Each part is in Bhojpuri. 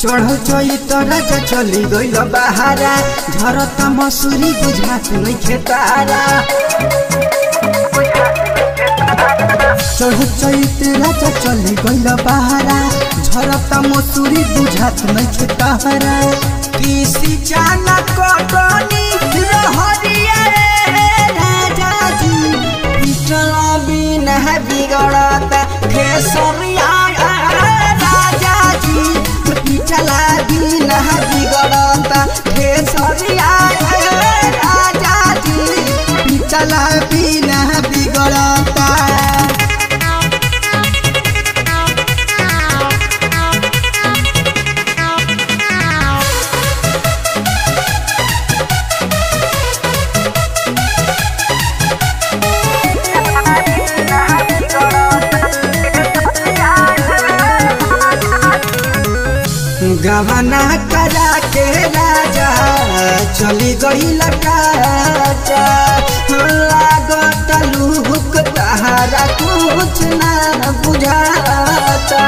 चढ़ चई राजा चली गइल बहारा झरता मसूरी बुझात नहीं खेतारा चढ़ चई राजा चली गइल बहारा झरता मसूरी बुझात नहीं खेतारा किसी जाना कटनी रहरिया रे राजा जी पिछला बिना बिगड़ता खेसरिया राजा जी पिछला बिना बिगड़ता खेसरिया राजा जी पिछला बिना बिगड़ता गवना करा के राजा चली गई लटाचा लागत लुक तहारा कुछ ना बुझाता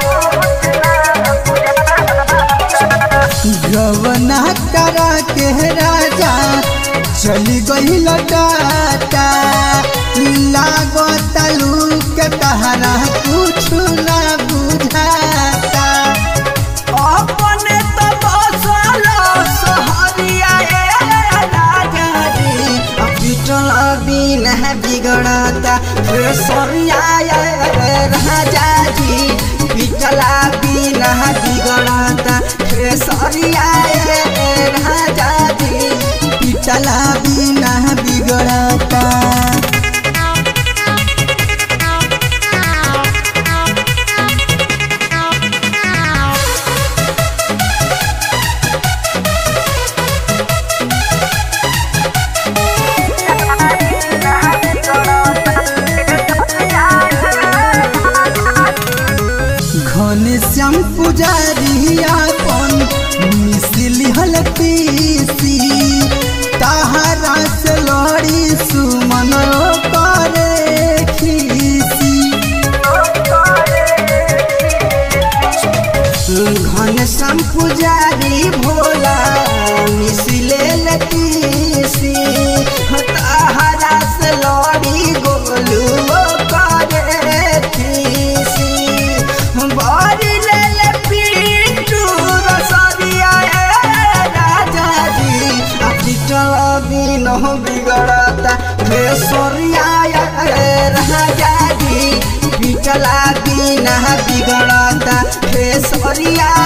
गवना करा के राजा चली गई लटाचा लागत लुक तहारा कुछ ना बुझाता अपने तो बसल सहरिया राजा जी पिटल बिन बिगड़ता सरिया राजा जी पिटला बिन बिगड़ता सरिया राजा जी पिटला बिन बिगड़ता घन श्याम पुजारी अपन मिसिली हल पीसी ताहरा से लड़ी सुमन करे खीसी घन श्याम पुजारी भोला मिसिले लतीसी ताहरा से लड़ी गोलू करे खीसी बारी ले ले पीटू रसदिया राजा जी पिटल बिन बिगड़ता हे सोरिया राजा जी पिटला बिन बिगड़ता हे सोरिया